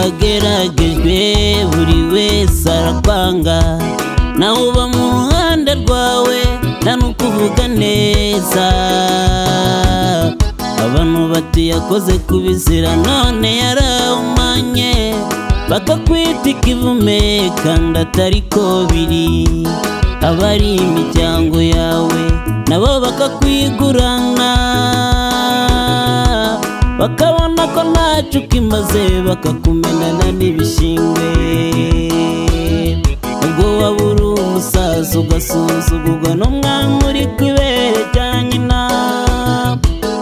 ageragejwe buri wese arakwanga nawe uba mu ruhande rwawe nta n'ukuvuga neza abantu bati yakoze kubizira none yarawumanye bakakwita ikivume kandi atari ko biri abari imiryango yawe nabo bakakwigurana bakabona ko ntacyo ukimaze bakakumenana n'ibishingwe ubwo waba uri umusaza ugasuzugurwa n'umwana uri ku ibere rya nyina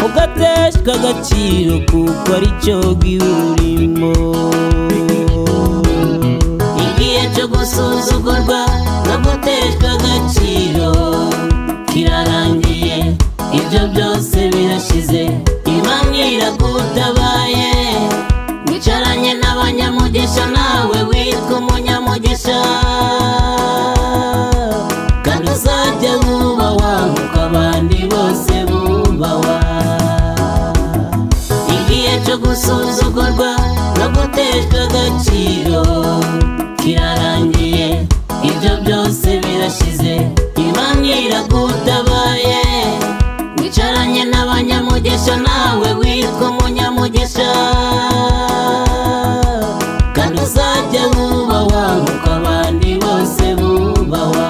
ugateshwa agaciro kuko ari cyo bw'iwurimo igihe cyo gusuzugurwa no guteshwa agaciro kirarangiye ibyo byose birashize imana iragutabaye wicaranye n'abanyamugisha nawe witwa umunyamugisha kandi uzajya wubahwa nk'uko abandi bose bubahwa igihe cyo gusuzugurwa no guteshwa agaciro kirarangiye ibyo byose birashize imana iragutabaye wicaranye n'abanyamugisha nawe witwa umunyamugisha kandi uzajya wubahwa nk'uko abandi bose bubahwa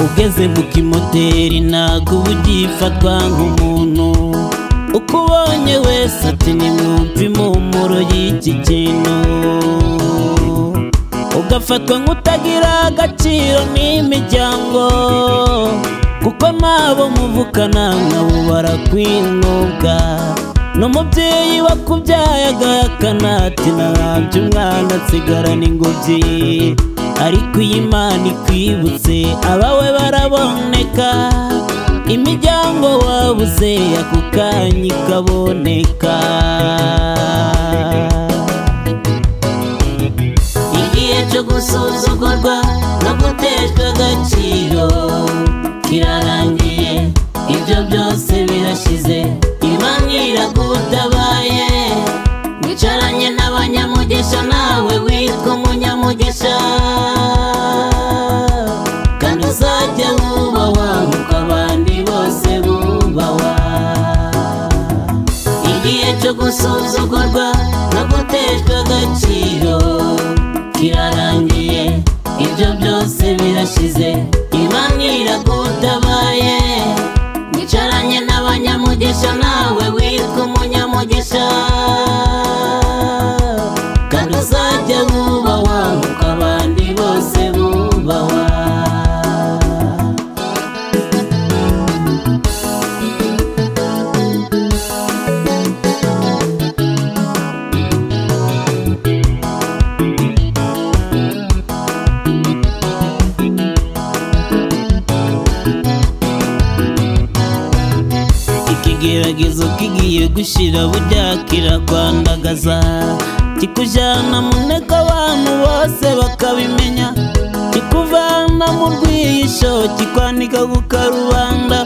ugeze mu kimoteri ntabwo uba ugifatwa nk'umuntu uko ubonye wese ati nimwumve impumuro y'iki kintu ugafatwa nk'utagira agaciro n'imiryango kuko nabo muvukana nkabo barakwinuka n'umubyeyi wakubyaye agahakana ati narabye umwana asigarana ingobyi ariko iyi Imana ikwibutse abawe baraboneka imiryango wabuze ako kanya ikaboneka igihe cyo gusuzugurwa no guteshwa agaciro kirarangiye ibyo byose birashize imana iragutabaye wicaranye n'abanyamugisha nawe witwa umunyamugisha kandi uzajya wubahwa nk'uko abandi bose bubahwa igihe cyo gusuzugurwa no guteshwa agaciro kirarangiye ibyo byose birashize imana iragutabaye wicaranye n'abanyamugisha nawe witwa umunyamugisha kandi uzajya wubahwa nk'uko abandi bose bubahwa ikigeragezo kigiye gushira burya kirakwandagaza kikujyana mu nteko abantu bose bakabimenya kikuvana mu rwihisho kikwanika ku karubanda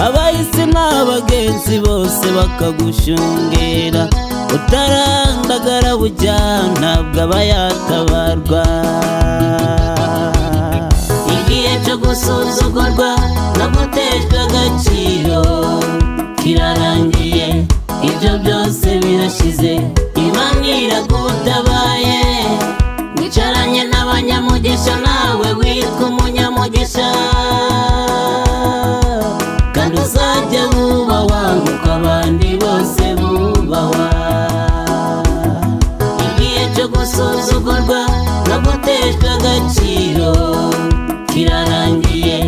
abahisi n'abagenzi bose bakagushungera utarandagara bujya ntabwo aba yatabarwa igihe cyo gusuzugurwa no guteshwa agaciro kirarangiye ibyo byose birashize imana iragutabaye wicaranye n'abanyamugisha nawe witwa umunyamugisha kandi uzajya wubahwa nk'uko abandi bose bubahwa igihe cyo gusuzugurwa no guteshwa agaciro kirarangiye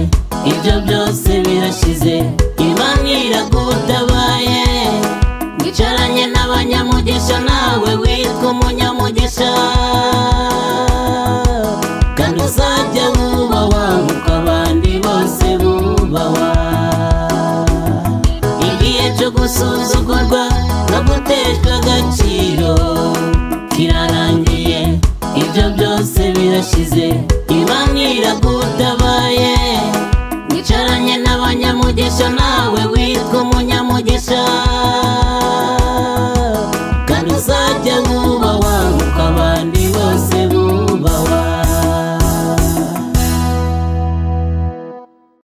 ibyo byose birashize imana iragutabaye wicaranye n'abanyamugisha nawe witwa umunyamugisha kandi uzajya wubahwa nk'uko abandi bose bubahwa igihe cyo gusuzugurwa ibyo byose birashize imana iragutabaye wicaranye n'abanyamugisha nawe witwa umunyamugisha